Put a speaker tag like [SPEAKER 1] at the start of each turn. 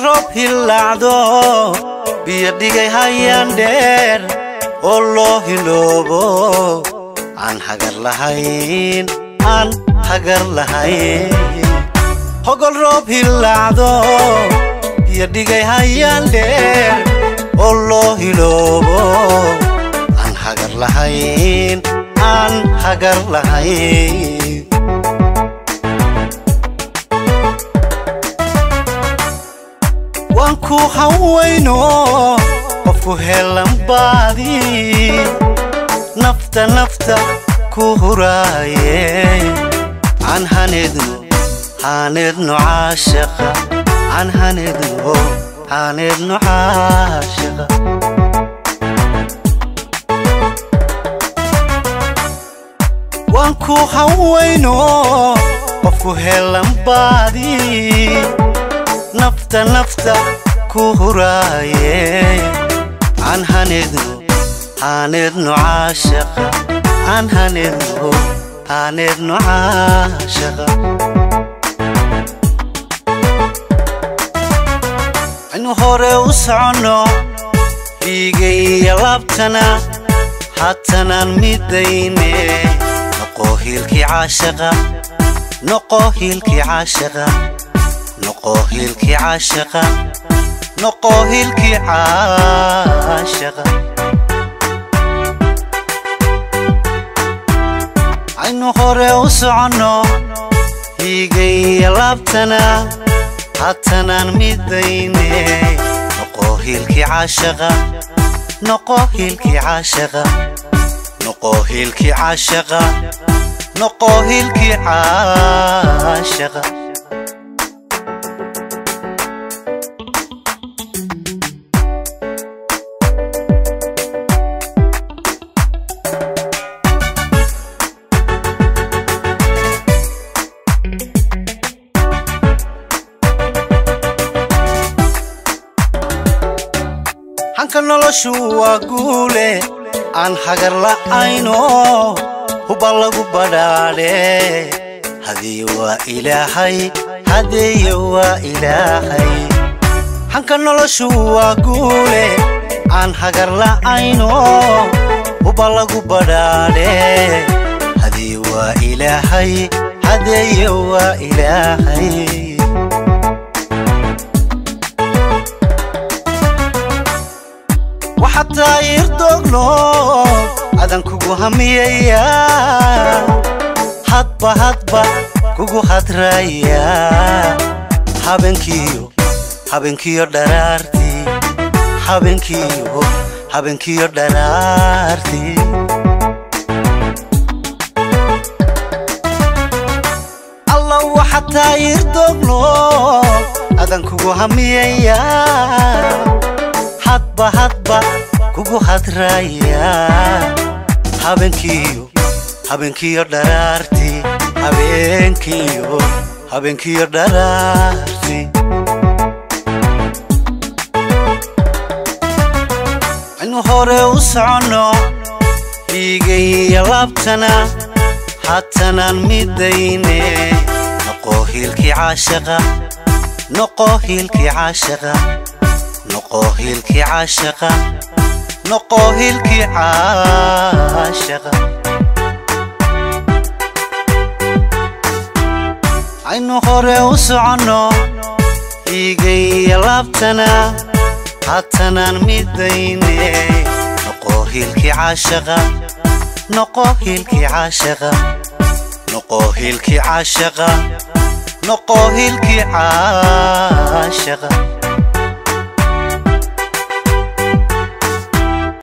[SPEAKER 1] roob hillaacdo biyo dhigay hayaan dheer oo loo hiloobo aan hagar lahayn aan hagar lahayn hogol roob hillaacdo biyo dhigay hayaan dheer oo loo hiloobo aan hagar lahayn aan hagar lahayn waan ku hawayno qofku helan baadi nafta nafta ku huraaye aan haneedno haneedno caashaqa aan haneedno haneedno caashaqa waan ku hawayno qofku helan baadi nafta nafta ku huraaye aan haneedno haneedno caashaqa aan haneedno haneedno caashaqa inu hore u soconno dhiigaya laabtana haatanaan midayne noqo hiilkii caashaqa noqo hiilkii caashaqa noqo hiilkii caashaqa noqo hiilkii caashaqa aynu hore u soconno hiigaya laabtana haatanaan midayne noqo hiilkii caashaqa noqo hiilkii caashaqa noqo hiilkii caashaqa noqo hiilkii caashaqa hanka noloshu waa guule aan hagar la'ayno huba lagu badhaadhe hadeeye waa ilaahay hadeeye waa ilaahay hanka noloshu waa guule aan hagar la'ayno huba lagu badhaadhe hadeeye waa ilaahay hadeeye waa ilaahay waxataa irdogno adan kugu hamiyaya hadba hadba kugu hadraaya habeenkiyo habeenkiyo dharaartii habeenkiyo habeenkiyo dharaartii alla waxataa irdogno adan kugu hamiyaya hadba hadba kugu hadraaya habeenkiyo habeenkiyo dharaartii habeenkiyo habeenkiyo dharaartii inu hore u soconno dhiigaya laabtana haatanaan midayne noqo hiilkii caashaqa noqo hiilkii caashaqa noqo hiilkii caashaqa noqo hiilkii caashaqa aynu hore u soconno dhiigaya laabtana haatanaan midayne noqo hiilkii caashaqa noqo hiilkii caashaqa noqo hiilkii caashaqa noqo hiilkii caashaqa